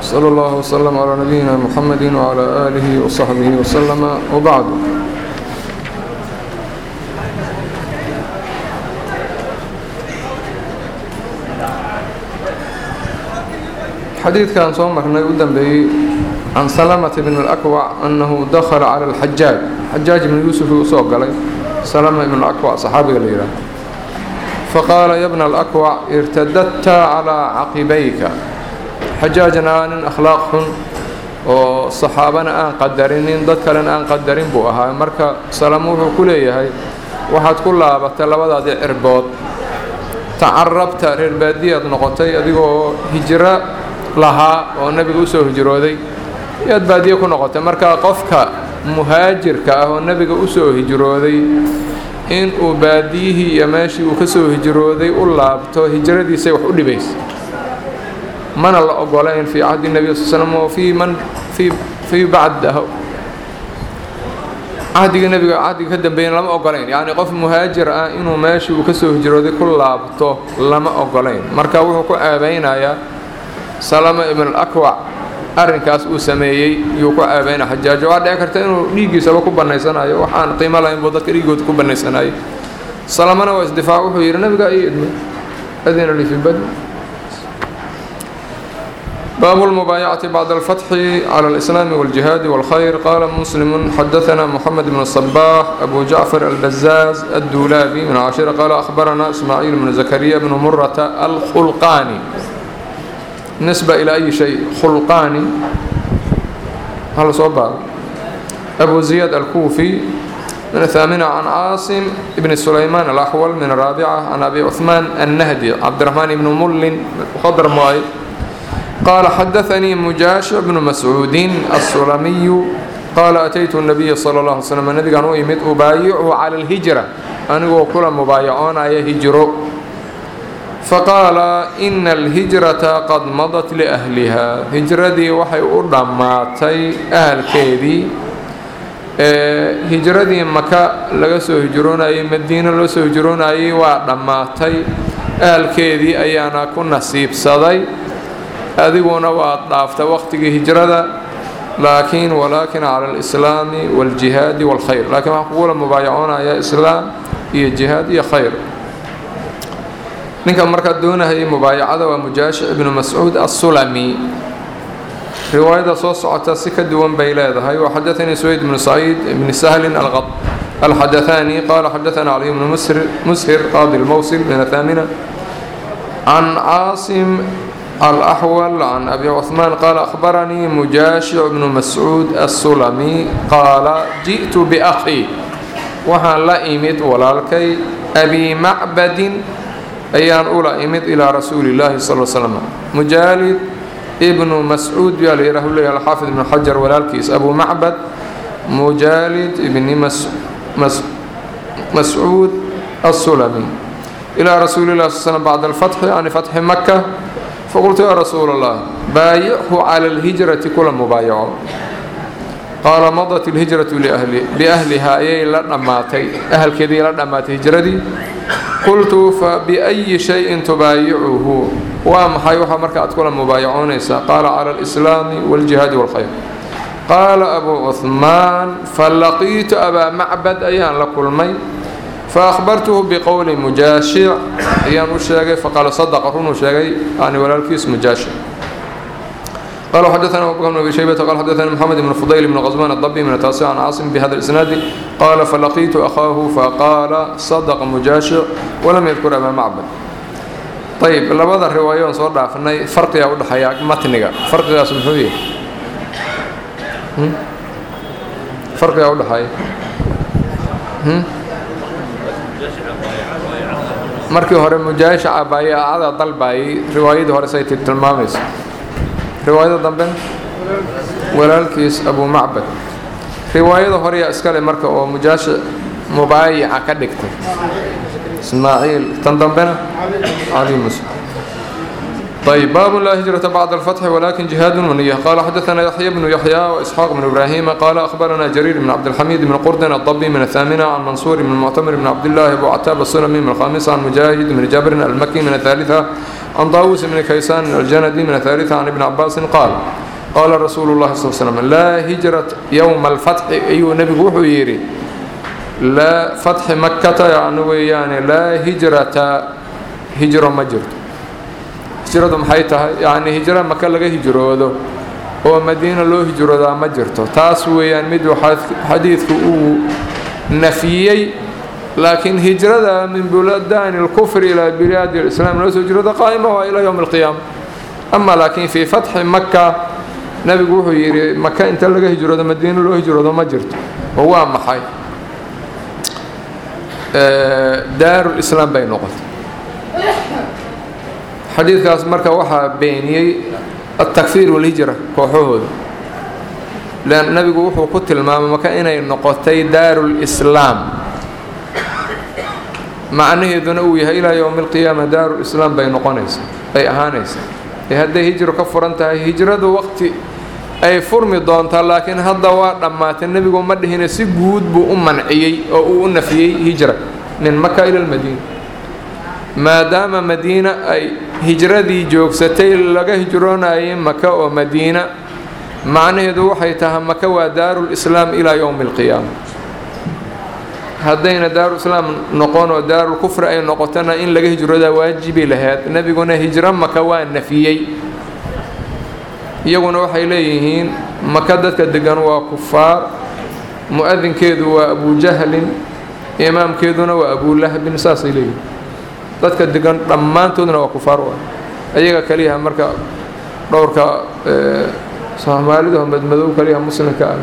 صلى الله وسلم على نبينا محمد وعلى آله وصحبه وسلم وبعد حديث كان صومك نقدم به عن سلمة بن الأكوع أنه دخل على الحجاج حجاج بن يوسف يوسف قال سلمة بن الأكوع صحابي قليلا فقال يا ابن الأكوع ارتددت على عقبيك xajaajna nin akhlaaq xun oo saxaabana aan qadarinin dad kalena aan qadarin buu ahaa marka salamo wuxuu ku leeyahay waxaad ku laabatay labadaadii cirbood tacarabta reer baadiyaad noqotay adigoo hijro lahaa oo nebiga usoo hijrooday yaad baadiye ku noqotay marka qofka muhaajirka ah oo nebiga usoo hijrooday in uu baadiyihii iyo meeshii uu kasoo hijrooday u laabto hijradiisay wax u dhibaysa mana la ogolayn fii cahdi nebi sal slm o fii man fii fii bacdahu cahdiga nebiga cahdiga ka dambeeyana lama ogolayn yacni qof muhaajir ah inuu meeshii uu kasoo hijrooday ku laabto lama ogolayn marka wuxuu ku ceebeynayaa salama ibn alakwac arrinkaas uu sameeyey yuu ku ceebeynaya xajaajo waxaa dhici karta inuu dhiiggiisaba ku bannaysanayo waxaan qiimo lahayn buu dadka dhiiggooda ku bannaysanayo salamana waa isdifaac wuxuu yidhi nabigaa ii idmay adina li fii badni باب المبايعة بعد الفتح على الإسلام والجهاد والخير قال مسلم حدثنا محمد بن الصباح أبو جعفر البزاز الدولابي من عاشرة قال أخبرنا إسماعيل بن زكريا بن مرة الخلقاني نسبة إلى أي شيء خلقاني هل صوبا أبو زياد الكوفي من الثامنة عن عاصم بن سليمان الأحول من الرابعة عن أبي عثمان النهدي عبد الرحمن بن مل خضر مؤيد قال حدثني مجاشع بن مسعود السلمي قال أتيت النبي صلى الله عليه وسلم النبي كان يمد أبايعه على الهجرة أنا كل مبايعون أي هجر فقال إن الهجرة قد مضت لأهلها هجردي وحي أردماتي أهل كيدي هجردي مكة لغسو هجرون أي مدينة لغسو هجرون أي وردماتي أهل كيدي أيانا كن نصيب صدي adiguna waad dhaafta waqtigii hijrada laakiin walaakin cala alislaami waljihaadi walkhayr laakiin waxaan kugula mubaayacoonaya islaam iyo jihaad iyo khayr ninka markaa doonahayay mubaayacada waa mujaashi ibnu mascuud assulami riwaayada soo socota si ka duwan bay leedahay waxadaanii suwayd bnu saciid bni sahlin alxadaثani qaala xadaثana caliy bnu mushir qaadi lmowsil min athaamina can caasim الأحول عن أبي عثمان قال أخبرني مجاشع بن مسعود السلمي قال جئت بأخي وحان لا إمد ولالكي أبي معبد أيان أولى إمد إلى رسول الله صلى الله عليه وسلم مجالد ابن مسعود يالي له الله الحافظ بن حجر ولالكيس أبو معبد مجالد ابن مس مس مسعود السلمي إلى رسول الله صلى الله عليه وسلم بعد الفتح يعني فتح مكة فقلت يا رسول الله بايعه على الهجرة كل مبايع قال مضت الهجرة لأهل بأهلها أي لنماتي أهل كذي لنمات هجرتي قلت فبأي شيء تبايعه وام حيوها مركات كل مبايعون قال على الإسلام والجهاد والخير قال أبو عثمان فلقيت أبا معبد أيان لكل مي فأخبرته بقول مجاشع أيان وشاقي فقال صدق رون وشاقي يعني ولا الكيس مجاشع قال حدثنا أبو بكر بن أبي شيبة قال حدثنا محمد بن فضيل بن غزوان الضبي من التاسع عن عاصم بهذا الإسناد قال فلقيت أخاه فقال صدق مجاشع ولم يذكر أبا معبد طيب لبدا الرواية صور دافنay farqiga u dhaxaya matniga farqigaas muxuu yahay farqiga u dhaxaya markii hore mujaashaca baayacada dalbayay riwaayadii hore say tilmaamayso riwaayada dambe walaalkiis abu macbad riwaayada hore yaa iskale marka oo mujaasha mubaayica ka dhigtay ismaaciil tan dambena cali muslim طيب باب لا هجرة بعد الفتح ولكن جهاد ونية قال حدثنا يحيى بن يحيى وإسحاق بن إبراهيم قال أخبرنا جرير بن عبد الحميد بن قردن الضبي من الثامنة عن منصور بن المعتمر بن عبد الله أبو عتاب السلمي من الخامسة عن مجاهد بن جابر المكي من الثالثة عن طاووس بن كيسان الجندي من الثالثة عن ابن عباس قال قال رسول الله صلى الله عليه وسلم لا هجرة يوم الفتح أي نبي وحو يري لا فتح مكة يعني يعني لا هجرة هجرة مجرد hijradu maxay tahay yacni hijro maka laga hijroodo oo madiina loo hijroodaa ma jirto taas weeyaan mid xadiidku uu nafyiyey laakiin hijrada min buladaani اlkufri ilaa bilaadi اlislaam loo soo hijrooda qaa'ima waa ilaa yowmi اlqiyaama ama laakiin fii fatxi maka nebigu wuxuu yidhi maka inta laga hijroodo madiina loo hijroodo ma jirto oo waa maxay daaru lislaam bay noqotay xadiidkaas marka waxaa beeniyey altakfiir walhijra kooxahooda lan nabigu wuxuu ku tilmaamay maka inay noqotay daarulislaam macnaheeduna uu yahay ilaa yowmi alqiyaama daarulislaam bay noqonaysaa ay ahaanaysaa ee hadday hijro ka furan tahay hijradu waqti ay furmi doontaa laakiin hadda waa dhammaatay nebigu ma dhihina si guud buu u manciyey oo uu u nafiyey hijra min maka ila lmadiina maadaama madiina ay hijradii joogsatay laga hijroonayay maka oo madiina macnaheedu waxay tahay maka waa daarulislaam ilaa yowmi alqiyaama haddayna daarulislaam noqon oo daarulkufri ay noqotona in laga hijroodaa waajibi lahayd nebiguna hijro maka waa nafiyey iyaguna waxay leeyihiin maka dadka degan waa kufaar mu-adinkeedu waa abujahlin imaamkeeduna waa abulahabin saasay leeyihiin dadka degan dhammaantoodna waa kufaar u ah ayaga kaliyaha marka dhowrka soomaalidaho madmadow kaliyaha muslimka ah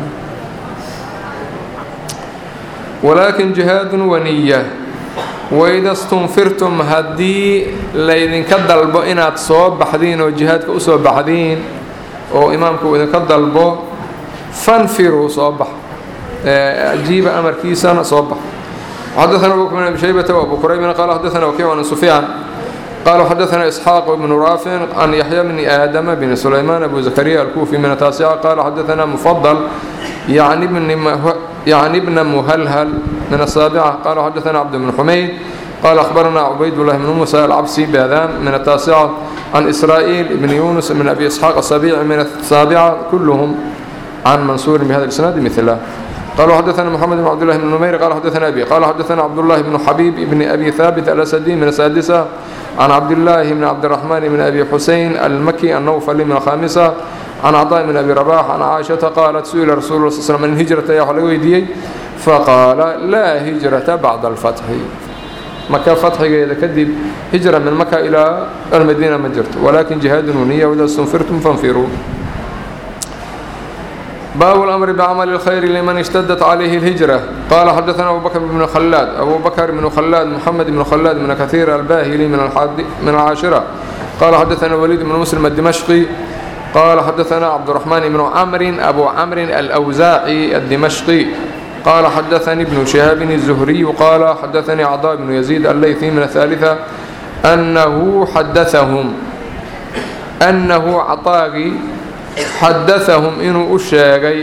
walaakin jihaadun waniya waida stunfirtum haddii laydinka dalbo inaad soo baxdiin oo jihaadka u soo baxdiin oo imaamku idinka dalbo fanfiruu soo bax ajiiba amarkiisana soo bax حدثنا أبو بكر بن أبي شيبة وأبو كريب قال حدثنا وكيع عن سفيان قال حدثنا إسحاق بن رافع عن يحيى بن آدم بن سليمان أبو زكريا الكوفي من التاسعة قال حدثنا مفضل يعني ابن يعني ابن مهلهل من السابعة قال حدثنا عبد بن حميد قال أخبرنا عبيد الله بن موسى العبسي بهذان من التاسعة عن إسرائيل بن يونس من أبي إسحاق السبيع من السابعة كلهم عن منصور بهذا الإسناد مثله قالوا حدثنا محمد بن عبد الله بن نمير قال حدثنا أبي قال حدثنا عبد الله بن حبيب بن أبي ثابت الأسدي من السادسة عن عبد الله بن عبد الرحمن بن أبي حسين المكي النوفلي من الخامسة عن عطاء بن أبي رباح عن عائشة قالت سئل رسول الله صلى الله عليه وسلم عن الهجرة يا حلويدي فقال لا هجرة بعد الفتح مكة فتح إذا كذب هجرة من مكة إلى المدينة مجرت ولكن جهاد ونية وإذا استنفرتم فانفروا باب الأمر بعمل الخير لمن اشتدت عليه الهجرة قال حدثنا أبو بكر بن خلاد أبو بكر بن خلاد محمد بن خلاد من كثير الباهلي من الحد من العاشرة قال حدثنا وليد بن مسلم الدمشقي قال حدثنا عبد الرحمن بن عمرو أبو عمرو الأوزاعي الدمشقي قال حدثني ابن شهاب الزهري قال حدثني عطاء بن يزيد الليثي من الثالثة أنه حدثهم أنه عطاقي xadaahum inuu u sheegay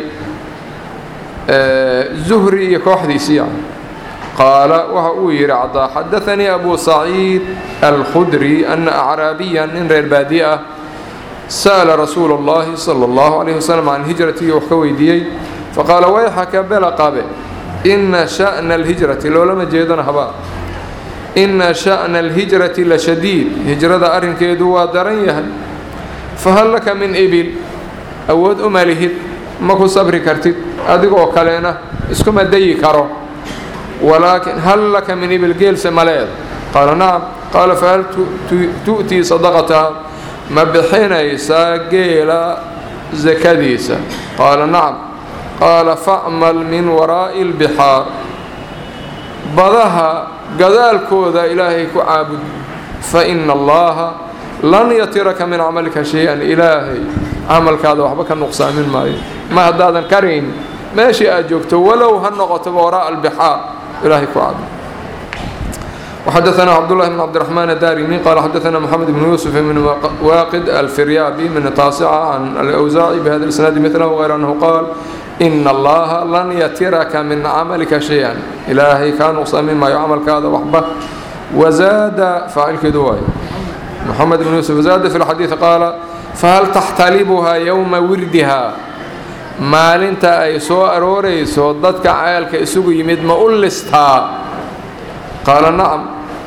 zuhri iyo kooxdiisii yani qaala waxa uu yidhi cadaa xadaanii abu saciid alkhudri ana acraabiyan nin reer baadiye ah sa'ala rasuula اllahi salى اllahu alayh wasalam can hijratihi wax ka weydiiyey faqaala wayxaka bela qabe ina sha'na alhijrati loolama jeedana habaa ina sha'na alhijrati la shadiid hijrada arrinkeedu waa daran yahay fahal laka min ibil awood uma lihid ma ku sabri kartid adigoo kalena iskuma dayi karo walaakin hal laka min ibil geelse ma leeda qaala nacam qaala fahal tu'tii sadaqataha ma bixinaysaa geela sakadiisa qaala nacam qaala facmal min waraa'i اlbixaar badaha gadaalkooda ilaahay ku caabud faina allaha lan yatiraka min camalika shay-an ilaahay camalkaada waxba ka nuqsaamin maayo ma haddaadan karayn meeshii aad joogto walow ha noqotoba waraa'a albixaar ilaahay ku caabud وxdثna cبدالله بن cبدالرحمن الdاrمي qال xdثna محمد بن يوسف بن واqد الفiryابي من التاaسcة عن الأوزاعي بhda الإسناaد مثله غير أنه qال إن اللaha lan ytirka min cملka شhيئا ilaahay kaa نqsaamin maayo cملkaada waxba وزاada faacilkeedu waay محمد بن يوسف زاada في الxadيiث qاala fahal تxtalibha yومa wirdiha maalinta ay soo aroorayso dadka ceelka isugu yimid ma u listaa qaala nacam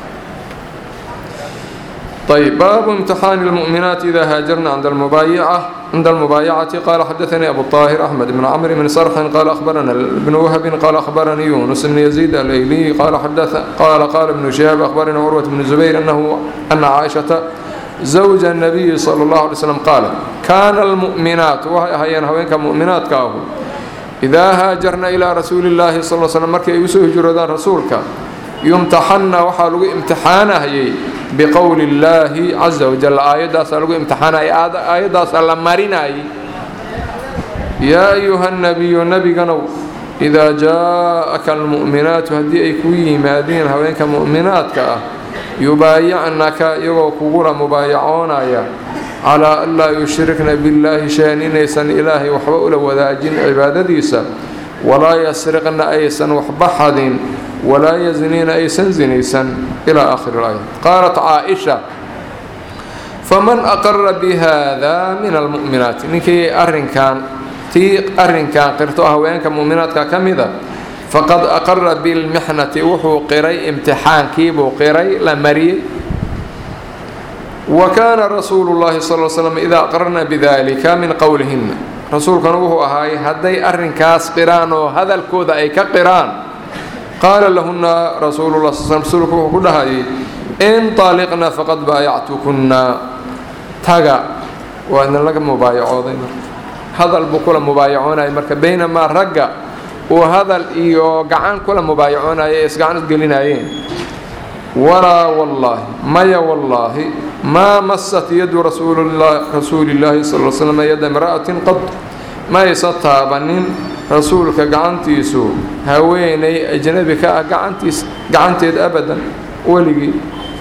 ayb baabu imtixaani اlmu'minaati ida haajarna cinda almubaayacati qaala xadaanii abu طaahir axmed bn camr bn sarxin qaala ahbarana bn wahbin qaala ahbaranii yunus bn yaziid alayliy qaala qaala bnu shihaab ahbaranii curwat bn zubayr anahu ana caaishata zawja الnabiyi salى اllahu alay slam qaala kaana almu'minaat waxay ahaayeen haweenka mu'minaadka ahu idaa haajarna ilaa rasuuli اllaahi sal slm markii ay usoo hijroodaan rasuulka yumtaxanna waxaa lagu imtixaanahayay biqowli اllaahi caza wajal aayaddaasaa lagu imtixaanayay aayaddaasaa la marinayay yaa ayuha nabiyu nebiganow idaa jaa-aka almu'minaatu haddii ay kuu yimaadeen haweenka mu'minaadka ah yubaayicnaka iyagoo kugula mubaayacoonaya calaa an laa yushrikna billaahi shay-an inaysan ilaahay waxba ula wadaajin cibaadadiisa walaa yasriqna aysan waxba xadin walaa yazniina aysan zinaysan ilaa aakhiri اlaaya qaalat caaisha faman aqara bihada min almu'minaati ninkii arrinkan tii arrinkan qirto haweenka mu'minaadka ka mida faqad aqara bilmixnati wuxuu qiray imtixaankiibuu qiray la mariyey wa kaana rasuulu llahi sal l slam idaa aqrarna bidalika min qowlihina rasuulkana wuxuu ahaay hadday arrinkaas qiraan oo hadalkooda ay ka qiraan qaala lahuna rasuulula sl rasuulku wuxuu ku dhahayay inطaliqna faqad baayactukunna taga waa idin laga mubaayacooday marka hadal buu kula mubaayacoonayay marka baynamaa ragga uu hadal iyo gacan kula mubaayacoonaya ee isgacan isgelinayeen walaa wallaahi maya wallaahi maa masat yadu rasuuli llaahi sal l slm yada imra'atin qad ma aysa taabanin rasuulka gacantiisu haweenay ajnabi ka ah gacantiis gacanteed abadan weligii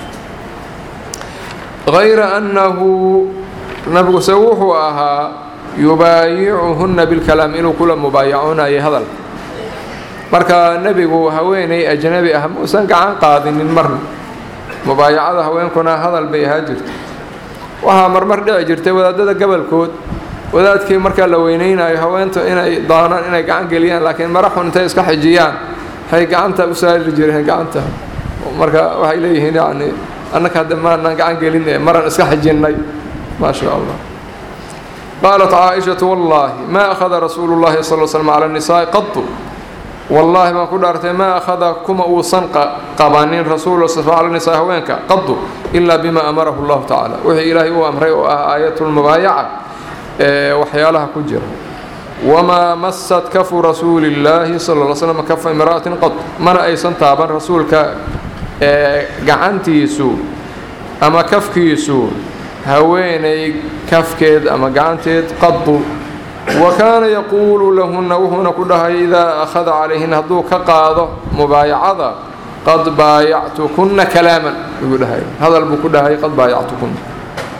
hayra annahu nabiguse wuxuu ahaa yubaayicuhunna bilkalaam inuu kula mubaayacoonayay hadalka marka nebigu haweenay ajnabi ah mausan gacan qaadinin marna mubaayacada haweenkuna hadal bay ahaa jirta waxaa marmar dhici jirtay wadaadada gobolkood wadaadkii markaa la weyneynayo haweenta inay doonaan inay gacan geliyaan laakiin mara xun intay iska xijiyaan waxay gacanta u saari jireen gacanta marka waxay leeyihiin yacni annaka hadda maanaan gacan gelin ee maran iska xijinnay maa shaa allah qaalat caaishatu wallaahi maa akhada rasuulu llahi sal l slm cala nisaa'i qatu wallaahi baan ku dhaartay maa akhada kuma uusan qabanin rasuul cala nisaa haweenka qadu ilaa bima amarahu llahu tacaala wixii ilaahay uu amray oo ah aayatulmubaayaca ee waxyaalaha ku jira wamaa masat kafu rasuuli llaahi sal l slm kafa imra'atin qad mana aysan taaban rasuulka gacantiisu ama kafkiisu haweenay kafkeed ama gacanteed qadu wa kaana yaquulu lahunna wuxuuna ku dhahay idaa akhada calayhin hadduu ka qaado mubaayacada qad baayactukunna kalaaman buu dhahay hadal buu ku dhahay qad baayactukunna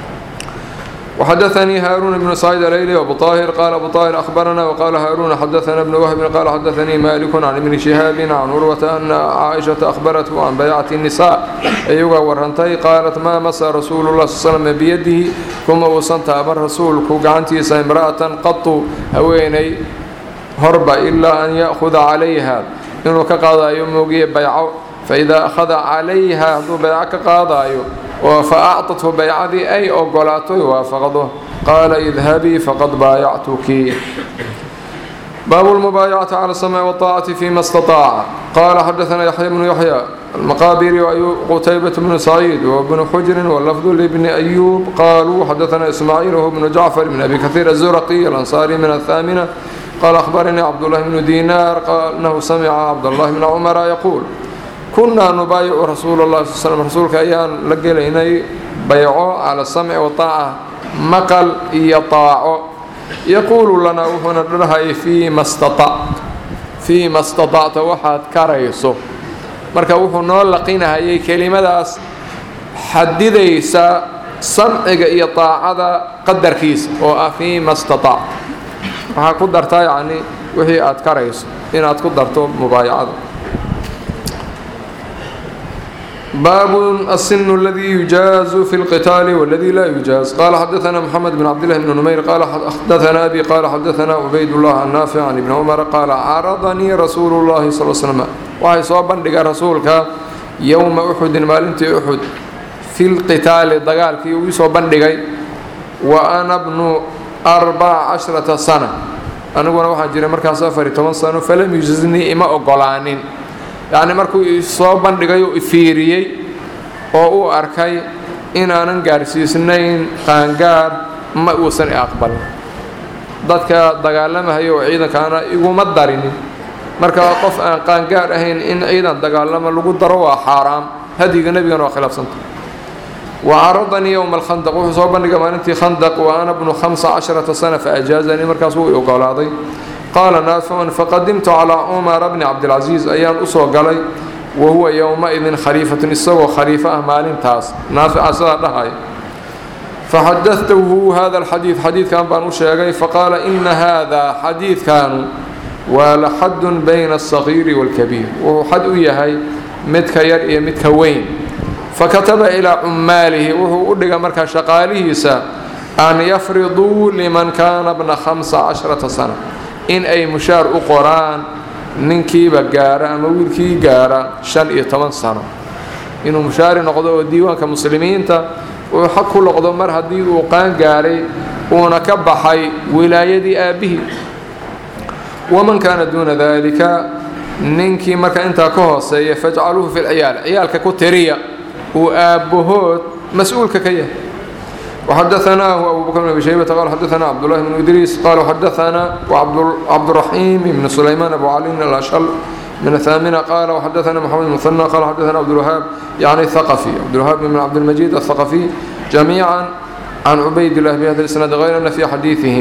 وxdثnي hاrون بن سعيد الأيلي وأبو طاهر قال أبو طاهر أخبرنا وقال هاrون xdثنا بن وهب قال xdثني مالك عن بن شهاaب عن عروة أن عائشhaة أخبرته عن بيعة النساء ayuga warantay qاaلت ma masa رasuuل الله صل سلم بيده kuma uusan taaban rasuulku gacantiisa امرأة qaطu haweenay horba إlaa أn yأخذa عalayha inuu ka qaadayo moogiye bayco faإida أخذa عalayha hadduu bayco ka qaadayo oo fa acطathu baycadii ay ogolaatoy waafaqdo qaala idhabii faqad baayactuki baabu lmubaayacati cala الsamci wالطaacati fima اstaطaaca qaala xadaثna yaxya bnu yaxya almaqaabiri qutaybaة bnu saciid wbnu xujri wlafdu lbni أyuub qaluu xadaثna ismaaciil whu bnu jacfar bn abi kahiir الzuraqi alanصari min aلthaamina qaala akhbaranii cabdالlahi bnu dinaar anahu samica cabdالlahi bna cumara yaquul kunaa nubaayicu rasuula اllahi sl slm rasuulka ayaan la gelaynay bayco cala samci wataaca maqal iyo taaco yaquulu lanaa wuxuuna dhahayay fiima staطact fiima staطacta waxaad karayso marka wuxuu noo laqinahayay kelimadaas xadidaysa samciga iyo daacada qadarkiisa oo ah fiima stataac waxaa ku dartaa yacni wixii aad karayso inaad ku darto mubaayacada باب السن الذي يجاز في القتال والذي لا يجاز قال حدثنا محمد بن عبد الله بن نمير قال حدثنا أبي قال حدثنا عبيد الله النافع عن ابن عمر قال عرضني رسول الله صلى الله عليه وسلم وهي صوبا لقى رسولك يوم أحد مالنت أحد في القتال دقال في ويصوبا لقى وأنا ابن أربع عشرة سنة أنا أقول واحد جري مركز سفري 8 سنة فلم يجزني إما أقولانين yacni markuu isoo bandhigay oo ifiiriyey oo uu arkay inaanan gaarsiisnayn qaangaar ma uusan i aqbalin dadka dagaalamahaya oo ciidankaana iguma darinin marka qof aan qaangaar ahayn in ciidan dagaalama lagu daro waa xaaraam hadyiga nebigana waa khilaafsanta wa caradanii yowma alkhandaq wuxuu soo bandhigay maalintii khandaq wa ana bnu hamsa casharata sana faajaazanii markaas wuu i ogolaaday qaala naaficun faqadimtu calaa cumara bni cabdilcasiis ayaan usoo galay wa huwa yowma-idin khaliifatun isagoo khaliifo ah maalintaas naafica sidaa dhahaya faxadadtuhu hada alxadiid xadiidkan baan u sheegay faqaala ina hada xadiidkanu waa la xadun bayna alsagiiri waalkabiir wuxuu xad u yahay midka yar iyo midka weyn fakataba ilaa cummaalihi wuxuu u dhigay markaa shaqaalihiisa an yafriduu liman kaana bna hamsa casharata sana in ay mushaar u qoraan ninkiiba gaara ama wiilkii gaara shan iyo toban sano inuu mushaari noqdo oo diiwaanka muslimiinta uu xaq ku noqdo mar haddii uu qaan gaaray uuna ka baxay wilaayadii aabbihii waman kaana duuna dalika ninkii marka intaa ka hooseeya fajcaluuhu fi lciyaal ciyaalka ku tiriya uu aabbahood mas-uulka ka yahay وحدثناه أبو بكر بن أبي شيبة قال حدثنا عبد الله بن إدريس قال حدثنا وعبد الرحيم بن سليمان أبو علي الأشل من الثامنة قال وحدثنا محمد بن مثنى قال حدثنا عبد الوهاب يعني الثقفي عبد الوهاب بن عبد المجيد الثقفي جميعا عن عبيد الله بهذا الإسناد غير أن في حديثهم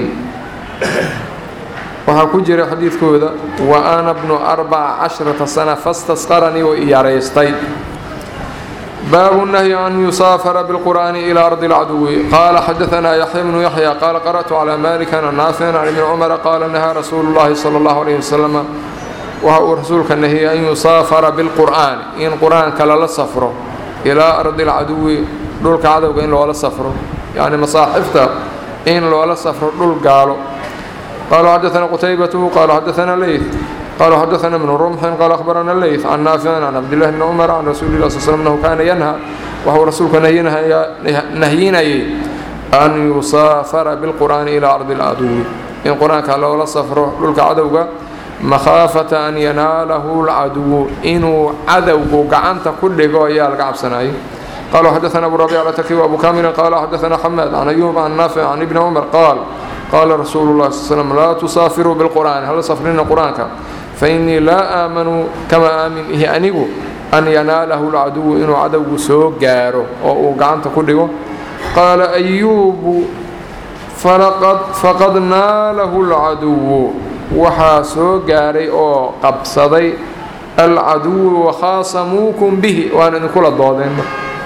وحكو جري حديث كوذا وأنا ابن أربع عشرة سنة فاستسقرني وإياريستي باب النهي أن يسافر بالقرآن إلى أرض العدو قال حدثنا يحيى بن يحيى قال قرأت على مالك عن نافع عن ابن عمر قال نهى رسول الله صلى الله عليه وسلم وهو رسولك النهي أن يسافر بالقرآن إن قرآن كلا لسفره إلى أرض العدو دول كعدو إن لو لسفره يعني مصاحفته إن لو لسفره دول قالوا قالوا حدثنا قتيبة قال حدثنا ليث قال حدثنا ابن رمح قال أخبرنا الليث عن نافع عن عبد الله بن عمر عن رسول الله صلى الله عليه وسلم أنه كان ينهى وهو رسولك نهينا أن يسافر بالقرآن إلى أرض العدو إن قرآن كان لولا سفره للك عدوك مخافة أن يناله العدو إنه عدوك قعنت كل قوية لك عبسناي قالوا حدثنا أبو ربيع التكي وأبو كامل قال حدثنا حماد عن أيوب عن نافع عن ابن عمر قال قال رسول الله صلى الله عليه وسلم لا تسافروا بالقرآن هل سافرين قرآنك فإني لا آمن كما آمن إيه أنيقو أن يناله العدو إنه عدو سوق جاره أو قعنت كله قال أيوب فلقد فقد ناله العدو وحا سوق جاري أو قبصدي العدو وخاصموكم به وأنا نقول الضوضين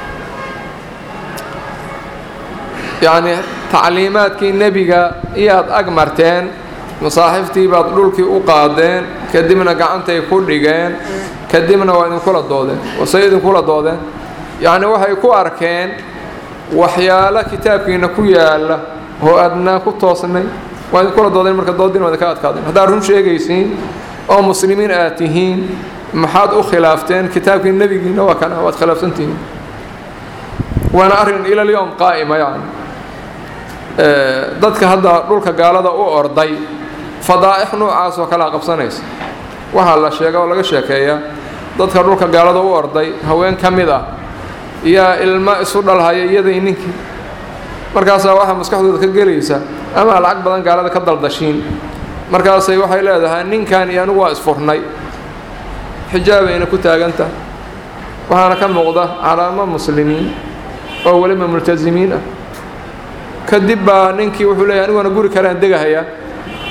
يعني تعليماتكي النبي إياد أقمرتين masaaxiftii baad dhulkii u qaadeen kadibna gacantay ku dhigeen kadibna waa idinkula doodeen wase idinkula doodeen yacni waxay ku arkeen waxyaalo kitaabkiina ku yaala oo aadnaa ku toosnay waa idinkula doodeen marka dooddiin waa idinka adkaadeen haddaad run sheegaysiin oo muslimiin aad tihiin maxaad u khilaafteen kitaabkii nebigiina waa kana waad khilaafsantihiin waana arrin ila lyowm qaa'ima yani dadka hadda dhulka gaalada u orday fadaa'ix noocaas oo kalea qabsanaysa waxaa la sheega oo laga sheekeeyaa dadka dhulka gaalada u orday haween ka mid ah yaa ilmo isu dhalhaya iyaday ninkii markaasaa waxaa maskaxdooda ka gelaysa ama lacag badan gaalada ka daldashiin markaasay waxay leedahay ninkan iyo anigu waa isfurnay xijaabayna ku taaganta waxaana ka muuqda calaamo muslimiin oo weliba multasimiin ah kadib baa ninkii wuxuu leeyahy aniguna guri karaan degahayaa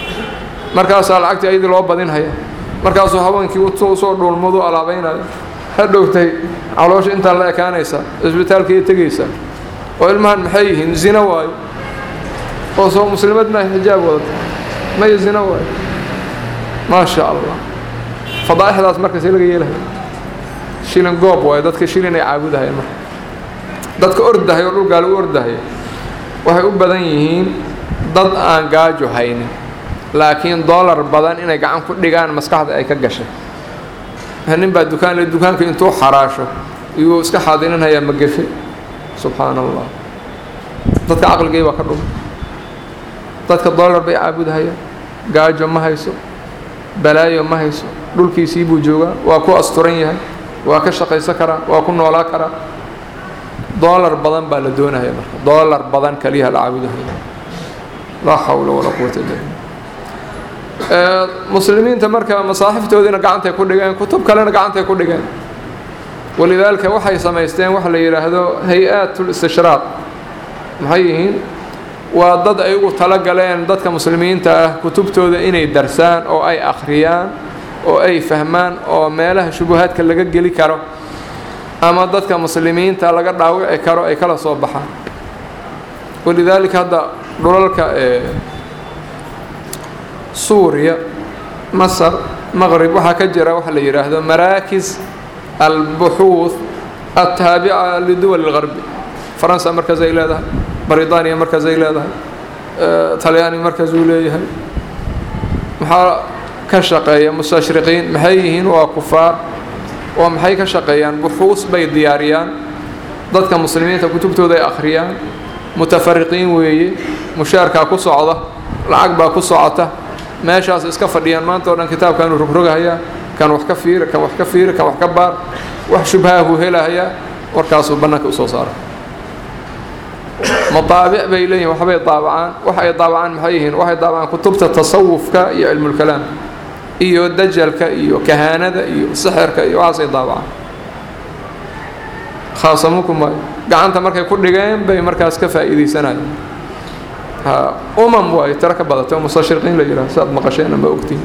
markaasaa lacagtii ayadii loo badinhaya markaasuu haweenkii usoo dhuulmadu alaabaynaya hadhowtay caloosha intaan la ekaanaysaa cisbitaalkaiyo tegaysaa oo ilmahan maxay yihiin zino waayo oo soo muslimad maaha xijaab wadata maya zino waayo maa sha allah fadaa'ixdaas markaasee laga yeelaya shilin goob waayo dadka shilin ay caabudahayeen marka dadka ordahay oo dhulgaa lagu ordahaya waxay u badan yihiin dad aan gaajo haynin laakiin dollar badan inay gacan ku dhigaan maskaxda ay ka gashay nin baa dukaan le dukaanka intuu xaraasho iyuu iska xaadirinhayaa magefe subxaana allah dadka caqligay baa ka dhuma dadka dollar bay caabudahayaan gaajo ma hayso balaayo ma hayso dhulkiisii buu joogaa waa ku asturan yahay waa ka shaqaysan karaa waa ku noolaa karaa dollar badan baa la doonaya marka dollar badan kaliyaha la caabudahaya laa xawla walaa quwata illa billah muslimiinta marka masaaxiftoodiina gacantay ku dhigeen kutub kalena gacantay ku dhigeen walidaalika waxay samaysteen waxa la yidhaahdo hay-aat listishraaq maxay yihiin waa dad ay ugu tala galeen dadka muslimiinta ah kutubtooda inay darsaan oo ay akhriyaan oo ay fahmaan oo meelaha shubuhaadka laga geli karo ama dadka muslimiinta laga dhaawici karo ay kala soo baxaan walidaalika hadda dhulalka suuriya masar maqrib waxaa ka jira waxa la yidhaahdo maraakis albuxuuth altaabica liduwal اlgarbi faransa markaas ay leedahay britaniya markaas ay leedahay talyaani markaas uu leeyahay maxaa ka shaqeeya mustashriqiin maxay yihiin waa kufaar oo maxay ka shaqeeyaan buxuus bay diyaariyaan dadka muslimiinta kutubtooda ay akhriyaan mutafariqiin weeye mushaarkaa ku socda lacag baa ku socota meeshaas iska fadhiyaan maanta o dhan kitaabkaanu rogrogahayaa kan wax ka fiiri kan wax ka fiiri kan wax ka baar wax shubhaahuu helahayaa warkaasuu bannaanka usoo saara mataabic bay leeyihin waxbay daabacaan wax ay daabacaan maxay yihiin waxay daabacaan kutubta tasawufka iyo cilmulkalaam iyo dajalka iyo kahaanada iyo sixirka iyo waxaasay daabacaan khaasamuku maayo gacanta markay ku dhigeen bay markaas ka faa'iidaysanayeen umam waayo tiro ka badatay oo mustashriqiin la yidhaha si aad maqasheen ama ogtihin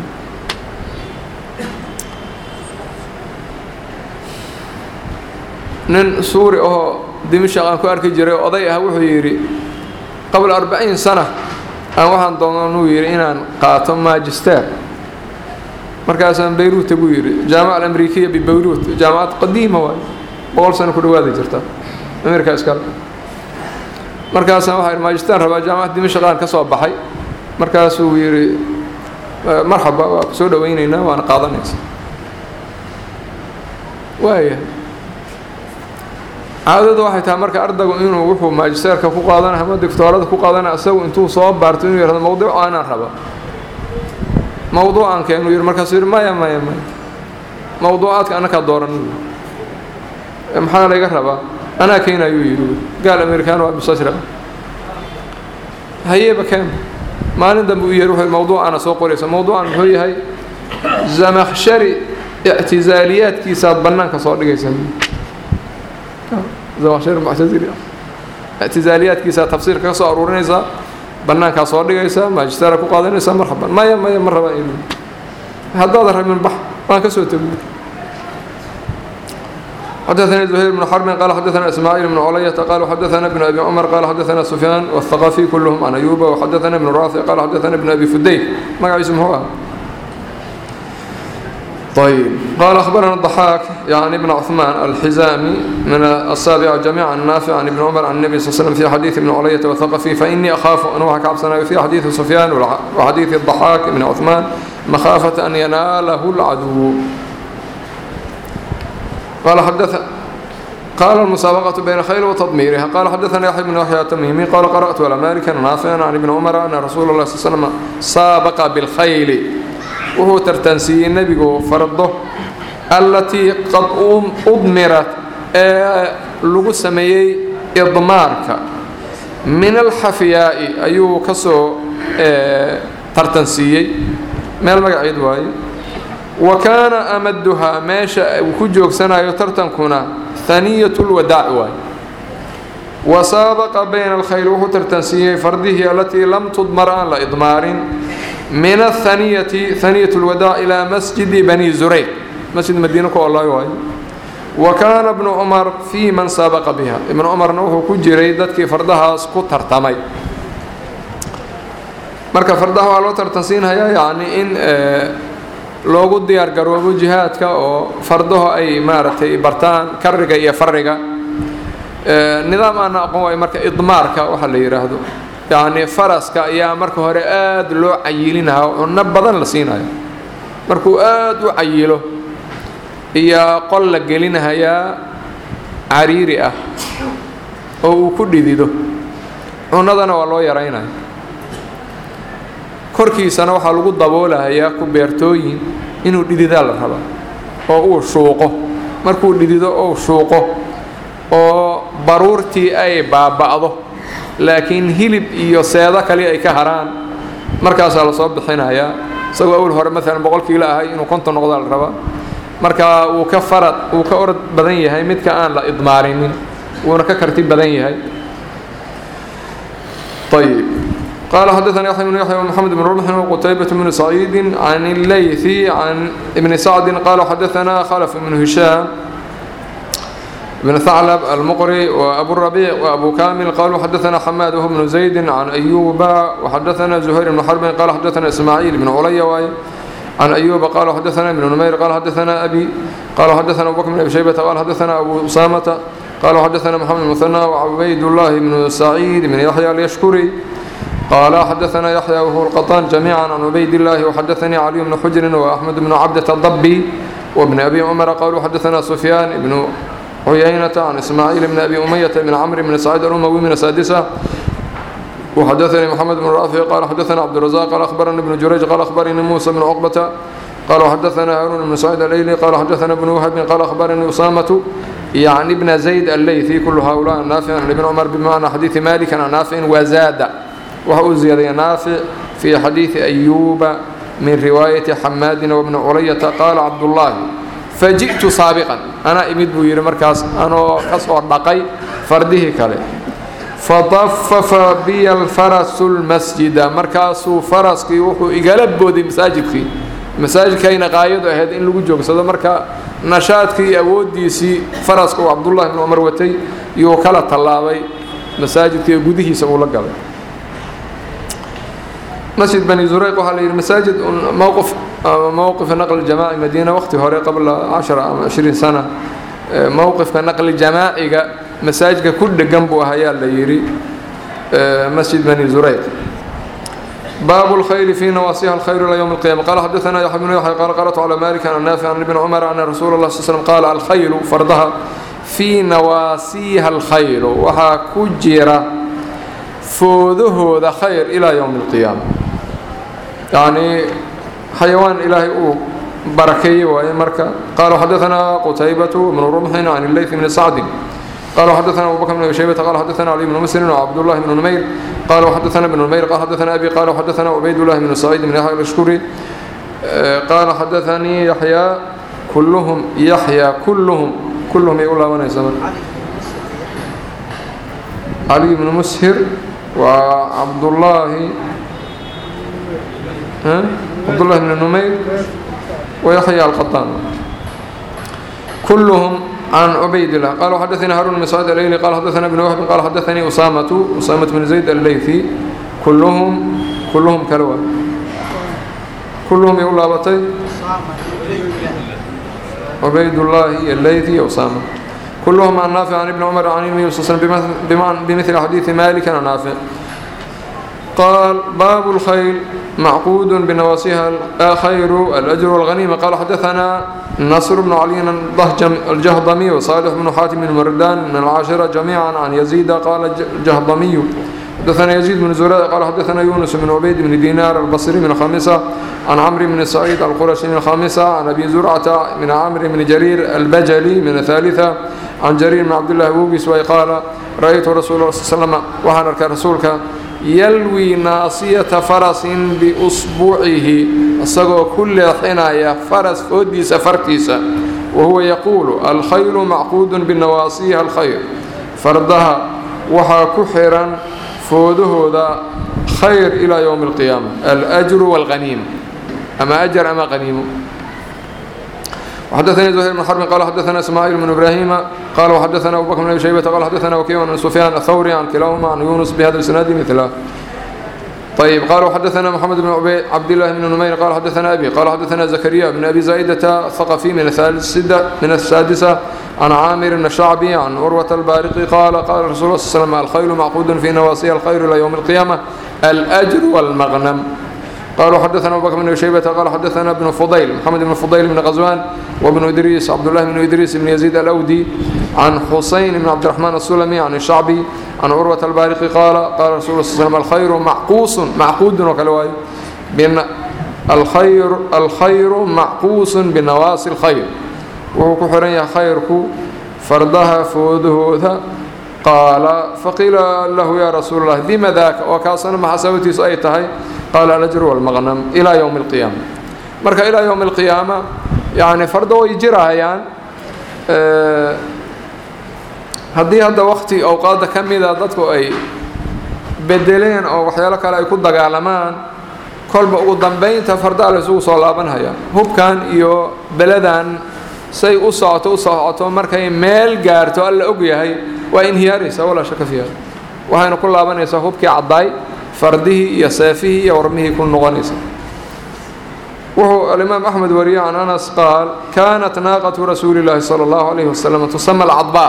nin suuri ahoo dimashaq aan ku arki jiray oday ah wuxuu yidhi qabla arbaciin sana aan waxaan doonanuu yidhi inaan qaato magister markaasaan bayruuta buu yidhi jaamaca alamrikiya bibeyruut jaamacad qadiima waayo boqol sano ku dhawaada jirta ameerika iskale markaasaan waxaa yidhi magistaan rabaa jaamacad dimashaqaan ka soo baxay markaasuu yidhi marxaba waa ku soo dhawaynaynaa waana qaadanaysa waaya caadadu waxay tahay marka ardaygu inuu wuxuu magisteerka ku qaadana ama doctoorada ku qaadana isagu intuu soo baarto inuu yihahdo mawduuc aanaan raba mawduucan keenu yidhi markaasuu yidhi maya maya maya mawduucaadka annakaa dooran maxaa layga rabaa anaa keena ayuu yidhi gaal amerikaan waa mustashriq hayeeba keen maalin dambe u yeeri wuxuu mawduucana soo qoraysa mawduucan muxuu yahay zamakhshari ictizaaliyaadkiisaad bannaanka soo dhigaysa zamakhshari muctazili ictizaaliyaadkiisaad tafsiirka ka soo aruurinaysaa bannaankaa soo dhigaysaa magisteera ku qaadanaysaa marxaban maya maya ma rabaan il haddaadan rabin bax waan ka soo tegiy حدثنا زهير بن حرب قال حدثنا إسماعيل بن علية قال حدثنا ابن أبي عمر قال حدثنا سفيان والثقفي كلهم عن أيوب وحدثنا ابن رافع قال حدثنا ابن أبي فديك ما اسمه هو طيب قال أخبرنا الضحاك يعني ابن عثمان الحزامي من السابع جميعا نافع عن ابن عمر عن النبي صلى الله عليه وسلم في حديث ابن علية والثقفي فإني أخاف أن أوحك عبسنا في حديث سفيان وحديث الضحاك بن عثمان مخافة أن يناله العدو قال حدث قال المسابقة بين خيل وتضميرها قال حدثنا يحيى بن يحيى التميمي قال قرأت على مالك نافعا عن ابن عمر أن رسول الله صلى الله عليه وسلم سابق بالخيل وهو ترتنسي النبي فرضه التي قد أضمرت لغو سميي إضمارك من الحفياء أيو كسو ترتنسيي من المقعد واي وكان أمدها ماشا وكجوك سنة يترتنكنا ثانية الوداع واي وسابق بين الخيل وهو ترتنسيه فرده التي لم تضمر عن لإضمار من الثانية ثانية الوداع إلى مسجد بني زريق مسجد مدينة الله واي wa kaana ibnu cumar fii man sabaqa biha ibnu cumarna wuxuu ku jiray dadkii fardahaas ku tartamay marka fardaha waa loo tartansiinhayaa yacni in loogu diyaar garoobo jihaadka oo fardaho ay maaragtay bartaan kariga iyo fariga nidaam aana aqoon waayo marka idmaarka waxa la yidhaahdo yacni faraska ayaa marka hore aada loo cayilinaha cunno badan la siinayo markuu aada u cayilo iyo qol la gelinahayaa cariiri ah oo uu ku dhidido cunnadana waa loo yaraynaya korkiisana waxaa lagu daboolahayaa ku beertooyin inuu dhididaa la rabaa oo uu shuuqo markuu dhidido ou shuuqo oo baruurtii ay baaba'do laakiin hilib iyo seedo kali ay ka haraan markaasaa lasoo bixinayaa isagoo awal hore maalan boqol kiilo ahay inuu konton noqdaa la rabaa marka wuu ka farad wuu ka orod badan yahay midka aan la idmaarinin wuuna ka karti badan yahay ayb قال حدثنا يحيى بن يحيى ومحمد بن رمح وقتيبة بن سعيد عن الليثي عن ابن سعد قال حدثنا خلف بن هشام بن ثعلب المقري وأبو الربيع وأبو كامل قالوا حدثنا حماد وهو بن زيد عن أيوب وحدثنا زهير بن حرب قال حدثنا إسماعيل بن علي عن أيوب قال حدثنا ابن نمير قال حدثنا أبي قال حدثنا أبو بكر بن أبي شيبة قال حدثنا أبو أسامة قال حدثنا محمد المثنى وعبيد الله بن سعيد بن يحيى اليشكري قال حدثنا يحيى وهو القطان جميعا عن عبيد الله وحدثني علي بن حجر وأحمد بن عبدة الضبي وابن أبي عمر قالوا حدثنا سفيان بن عيينة عن إسماعيل بن أبي أمية بن عمرو بن سعيد الأموي من السادسة وحدثني محمد بن رافع قال حدثنا عبد الرزاق قال أخبرني ابن جريج قال أخبرني موسى بن عقبة قال حدثنا هارون بن سعيد الليلي قال حدثنا ابن وهب قال أخبرني أسامة يعني ابن زيد الليثي كل هؤلاء نافع عن ابن عمر بمعنى حديث مالك عن نافع وزاد وهو زيادة نافع في حديث أيوب من رواية حماد وابن علية قال عبد الله فجئت سابقا أنا إمد بوير مركز أنا كسر دقي فرده كله فطفف بي الفرس المسجد مركز فرس كي وحو إقلب بودي مساجد كي مساجد كي نقايد أهد إن لغو جوك سيدا مركا نشاط كي أودي سي فرس كو عبد الله بن عمر وتي يوكالة طلابي مساجد كي قده سبو لقل مسجد بني زريق وحال المساجد موقف موقف نقل الجماعي مدينة وقت هوري قبل عشرة أو عشرين سنة موقف نقل الجماعي مساجد كل جنبه هيا اللي يري مسجد بني زريق باب الخيل في نواصيها الخير إلى يوم القيامة قال حدثنا يحيى بن يحيى قال قرأت على مالك عن النافع عن ابن عمر عن رسول الله صلى الله عليه وسلم قال الخيل فرضها في نواسيها الخير وها كجرة فوذه ذا خير إلى يوم القيامة يعني حيوان إلهي أو بركي ومركة قالوا حدثنا قتيبة بن رمح عن الليث بن سعد قالوا حدثنا أبو بكر بن شيبة قال حدثنا علي بن مسلم وعبد الله بن نمير قالوا حدثنا ابن نمير قال حدثنا أبي قالوا حدثنا عبيد الله بن سعيد بن يحيى الأشكري قال حدثني يحيى كلهم يحيى كلهم كلهم يقول الله وانا يسمى علي بن مسهر وعبد الله ها عبد الله بن نمير ويحيى القطان كلهم عن عبيد الله قالوا حدثنا هارون بن سعيد الليلي قال حدثنا ابن وهب قال حدثني أسامة أسامة بن زيد الليثي كلهم كلهم كلوا كلهم يقول لابتي عبيد الله الليثي أسامة كلهم عن نافع عن ابن عمر عن النبي صلى الله عليه وسلم بمثل حديث مالك عن نافع قال باب الخيل معقود بنواصيها خير الأجر والغنيمة قال حدثنا نصر بن علي الجهضمي وصالح بن حاتم بن مردان من العاشرة جميعا عن يزيد قال الجهضمي حدثنا يزيد بن زراد قال حدثنا يونس بن عبيد بن دينار البصري من الخامسة عن عمرو بن سعيد القرشي من الخامسة عن أبي زرعة من عمرو بن جرير البجلي من الثالثة عن جرير بن عبد الله بوبس قال رأيت رسول الله صلى الله عليه وسلم وحنرك رسولك يلوي ناصية فرس بأصبعه أصدقوا كل حناية فرس فودي سفرتيسا وهو يقول الخيل معقود بالنواصيها الخير فردها وحا كحرا فوده ذا خير إلى يوم القيامة الأجر والغنيمة أما أجر أما غنيمة وحدثني زهير بن حرب قال حدثنا اسماعيل بن ابراهيم قال وحدثنا ابو بكر بن ابي شيبه قال حدثنا وكيع عن سفيان الثوري عن كلاهما عن يونس بهذا الاسناد مثله طيب قال وحدثنا محمد بن عبد الله بن نمير قال حدثنا ابي قال حدثنا زكريا بن ابي زايده الثقفي من السادسه من السادسه عن عامر الشعبي عن عروه البارقي قال قال رسول الله صلى الله عليه وسلم الخيل معقود في نواصي الخير الى يوم القيامه الاجر والمغنم قالوا حدثنا ابو بكر بن شيبه قال حدثنا ابن فضيل محمد بن فضيل بن غزوان وابن ادريس عبد الله بن ادريس بن يزيد الاودي عن حسين بن عبد الرحمن السلمي عن الشعبي عن عروه البارقي قال قال رسول الله صلى الله عليه وسلم الخير معقوس معقود وكلواي بان الخير الخير معقوس بنواصي الخير وهو كحرن خيرك فردها فودهوذا قال فقيل له يا رسول الله بما ذاك وكاسنا ما حسبتي اي تهي قال الأجر والمغنم إلى يوم القيامة مركا إلى يوم القيامة يعني فردو يجرهayaan haddii hadda waqti awqaada ka mida dadku ay bedeleen oo waxyaalo kale ay ku dagaalamaan kolba ugu dambeynta fardaa la isugu soo laabanhaya hubkan iyo beladan say u socoto u socoto markay meel gaarto alla og yahay waa inhiyaaraysaa walaa shaka fiiha waxayna ku laabanaysaa hubkii caddaay fardihii iyo seefihii iyo warmihii ku noqonaysa wuxuu alimaam axmed wariye can anas qaal kaanat naaqatu rasuuli llaahi sala allahu calayhi wasalam tusama alcadbaa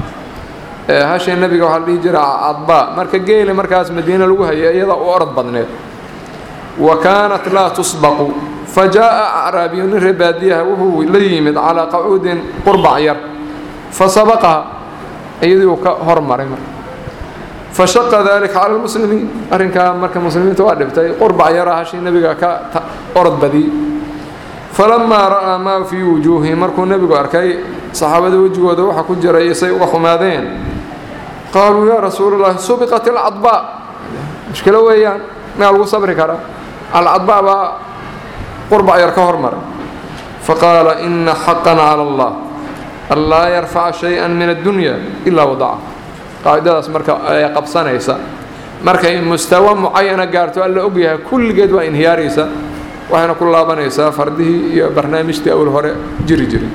hashee nebiga waxaa la dhihi jira cadbaa marka geeli markaas madiine lagu hayay iyada u orod badneed wa kaanat laa tusbaqu fa jaa'a acraabiyu nin ree baadiyaha wuxuu la yimid calaa qacuudin qurbac yar fa sabaqaha iyadii uu ka hormaray marka fashaqa dalika cala lmuslimiin arrinkaa marka muslimiinta waa dhibtay qurbac yara hashii nebiga ka orod badiyey falamaa ra'aa maa fii wujuuhihim markuu nebigu arkay saxaabada wejigooda waxa ku jiray say uga xumaadeen qaaluu yaa rasuulallahi subiqat alcadbaa mushkilo weeyaan miyaa lagu sabri karaa alcadbaa baa qurbac yar ka hormaray faqaala ina xaqan cala allah an laa yarfaca shay-an min addunya ilaa wadaca qaacidadaas marka ay qabsanaysa markay mustawa mucayana gaarto alla ogyahay kulligeed waa inhiyaaraysa waxayna ku laabanaysaa fardihii iyo barnaamijtii awl hore jiri jiray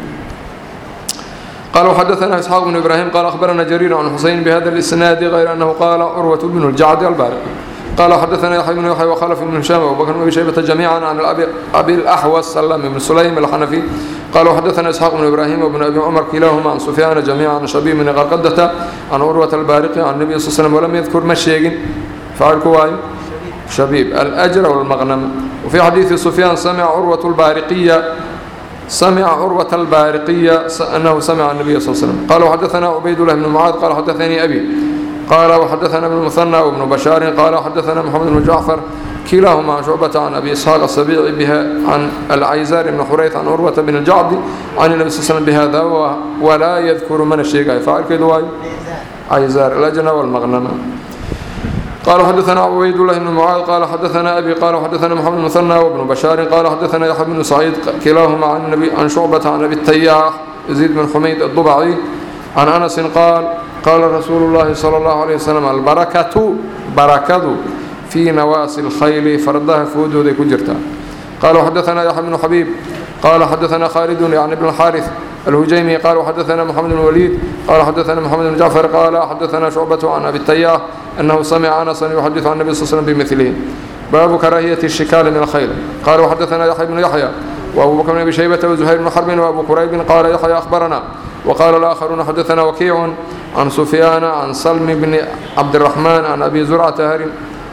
قال وحدثنا إسحاق بن إبراهيم قال أخبرنا جرير عن حسين بهذا الإسناد غير أنه قال عروة بن الجعد البارق قال حدثنا يحيى بن يحيى وخلف بن هشام وابو بكر بن ابي شيبه جميعا عن الابي ابي الاحوص سلم بن سليم الحنفي قال وحدثنا اسحاق بن ابراهيم وابن ابي عمر كلاهما عن سفيان جميعا عن شبيب بن غرقدة عن عروة البارقي عن النبي صلى الله عليه وسلم ولم يذكر مشيق فعل كواي شبيب الاجر والمغنم وفي حديث سفيان سمع عروة البارقية سمع عروة البارقية أنه سمع النبي صلى الله عليه وسلم قال وحدثنا عبيد الله بن معاذ قال حدثني أبي قال وحدثنا ابن المثنى وابن بشار قال حدثنا محمد بن جعفر كلاهما عن شعبة عن أبي إسحاق السبيعي بها عن العيزار بن حريث عن عروة بن الجعد عن النبي صلى الله عليه وسلم بهذا ولا يذكر من الشيء فعل كدواي عيزار الأجنة والمغنمة قال حدثنا عبيد الله بن معاذ قال حدثنا أبي قال حدثنا محمد بن مثنى وابن بشار قال حدثنا يحيى بن سعيد كلاهما عن النبي عن شعبة عن أبي التياح يزيد بن حميد الضبعي عن أنس قال قال رسول الله صلى الله عليه وسلم البركة بركة في نواصي الخيل فردها فود ذي كجرتا قال وحدثنا يحيى بن حبيب قال حدثنا خالد يعني ابن الحارث الهجيمي قال وحدثنا محمد بن الوليد قال حدثنا محمد بن جعفر قال حدثنا شعبة عن أبي التياح أنه سمع أنسا يحدث عن النبي صلى الله عليه وسلم بمثله باب كراهية الشكال من الخيل قال وحدثنا يحيى بن يحيى وأبو بكر بن أبي شيبة وزهير بن حرب وأبو كريب قال يحيى أخبرنا وقال الآخرون حدثنا وكيع عن سفيان عن سلم بن عبد الرحمن عن أبي زرعة هرم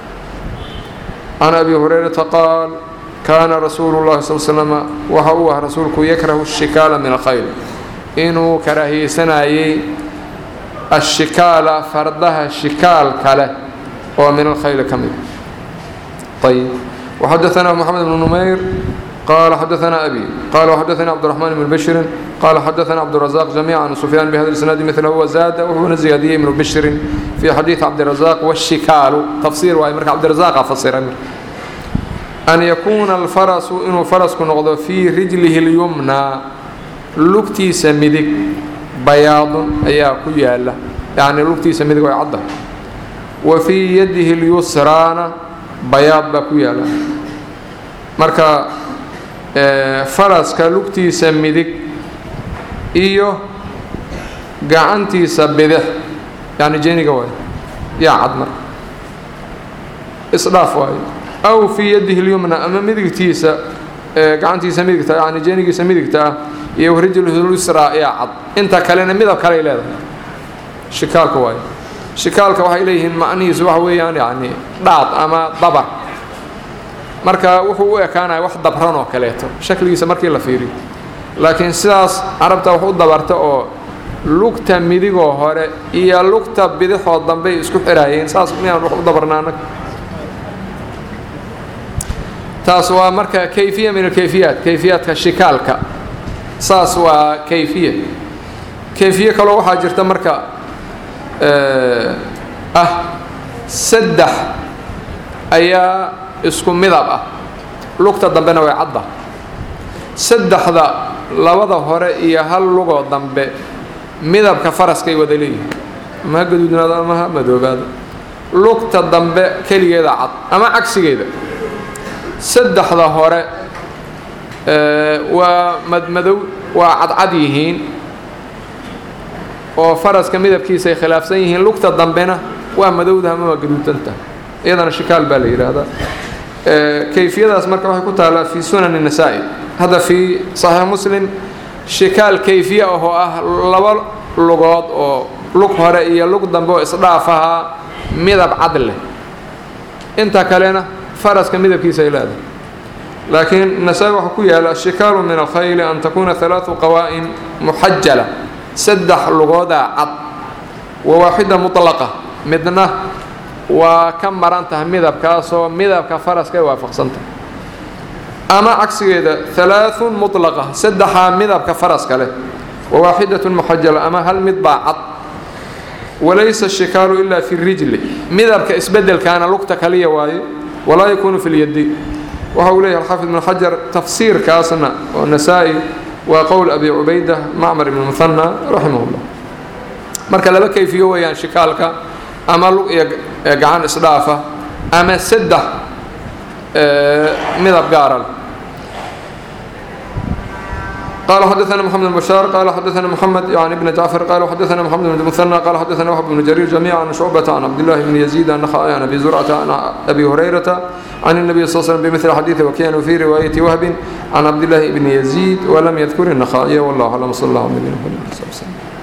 عن أبي هريرة قال كان رسول الله صلى الله عليه وسلم وهو رسولك يكره الشكال من الخيل إنه كراهي سنايي الشكال فردها شكال كله ومن الخيل كمل طيب وحدثنا محمد بن نمير قال حدثنا أبي قال وحدثنا عبد الرحمن بن بشر قال حدثنا عبد الرزاق جميعا عن سفيان بهذا الاسناد مثله وزاد وهو زيادية بن بشر في حديث عبد الرزاق والشكال تفسير واي عبد الرزاق فسر أن يكون الفرس إنه فرس كنغض في رجله اليمنى لكتي سمدك بياض أيا كيالا يعني لكتي سمدك ويعضه وفي يده اليسرى بياض بكيالا marka faraska lugtiisa midig iyo gacantiisa bidix yani jeniga waay yaa cad marka isdhaaf waayo aw fii yadihi lyumna ama midigtiisa gacantiisa midigta yani jenigiisa midigta ah iyo rijluhulusra yaa cad inta kalena midab kaley leedahay shikaalka waayo shikaalka waxay leeyihiin macnihiisu waxa weeyaan yani dhaad ama dabar marka wuxuu u ekaanaya wax dabran oo kaleeto shakligiisa markii la fiiriyo laakiin sidaas carabta wax u dabarta oo lugta midigoo hore iyo lugta bidixoo dambey isku xiraayeen saas miyaan wax u dabarna anag taas waa marka kayfiya min alkayfiyaat kayfiyaadka shikaalka saas waa kayfiya kayfiye kaloo waxaa jirta marka ah saddex ayaa isku midab ah lugta dambena way cadda saddexda labada hore iyo hal lugoo dambe midabka faraskay wada leeyihin ama ha gaduudnaado ama ha madoobaado lugta dambe keligeeda cad ama cagsigeeda saddexda hore waa madmadow waa cadcad yihiin oo faraska midabkiisa ay khilaafsan yihiin lugta dambena waa madowda ama waa gaduudanta iyadana shikaal baa la yidhaahdaa kayfiyadaas marka waxay ku taallaa fii sunan الnasaa-i hadda fii صaxiix muslim shikaal kayfiye ah oo ah laba lugood oo lug hore iyo lug dambe oo isdhaaf ahaa midab cad leh inta kalena faraska midabkiisa ay leedahay laakiin nasaa-i waxaa ku yaala ashikaalu min alkhayli an takuuna ثalaaثu qawaa'in muxajala saddex lugoodaa cad wa waaxida muطlaqa midna waa ka maran tahay midabkaasoo midabka faraska ay waafaqsantahay ama cagsigeeda halaaثun muطlaqa saddexaa midabka faraska leh wa waaxidatun muxajala ama hal mid baa cad walaysa ashikaalu ilaa fi rijli midabka isbedelkaana lugta kaliya waaye walaa yakuunu fi lyadi waxa uu leeyahy alxaafid ibn xajar tafsiirkaasna oo nasaa-i waa qowl abi cubayda macmar ibn muhanna raximah اllah marka laba kayfiyo weeyaan shikaalka ama lug iyo gacan isdhaafa ama saddex midab gaara leh قال حدثنا محمد بن بشار قال حدثنا محمد يعني بن جعفر قال حدثنا محمد بن المثنى قال حدثنا وهب بن جرير جميعا عن شعبة عن عبد الله بن يزيد النخعي عن أبي زرعة عن أبي هريرة عن النبي صلى الله عليه وسلم بمثل حديث وكان في رواية وهب عن عبد الله بن يزيد ولم يذكر النخعي والله أعلم صلى الله عليه وسلم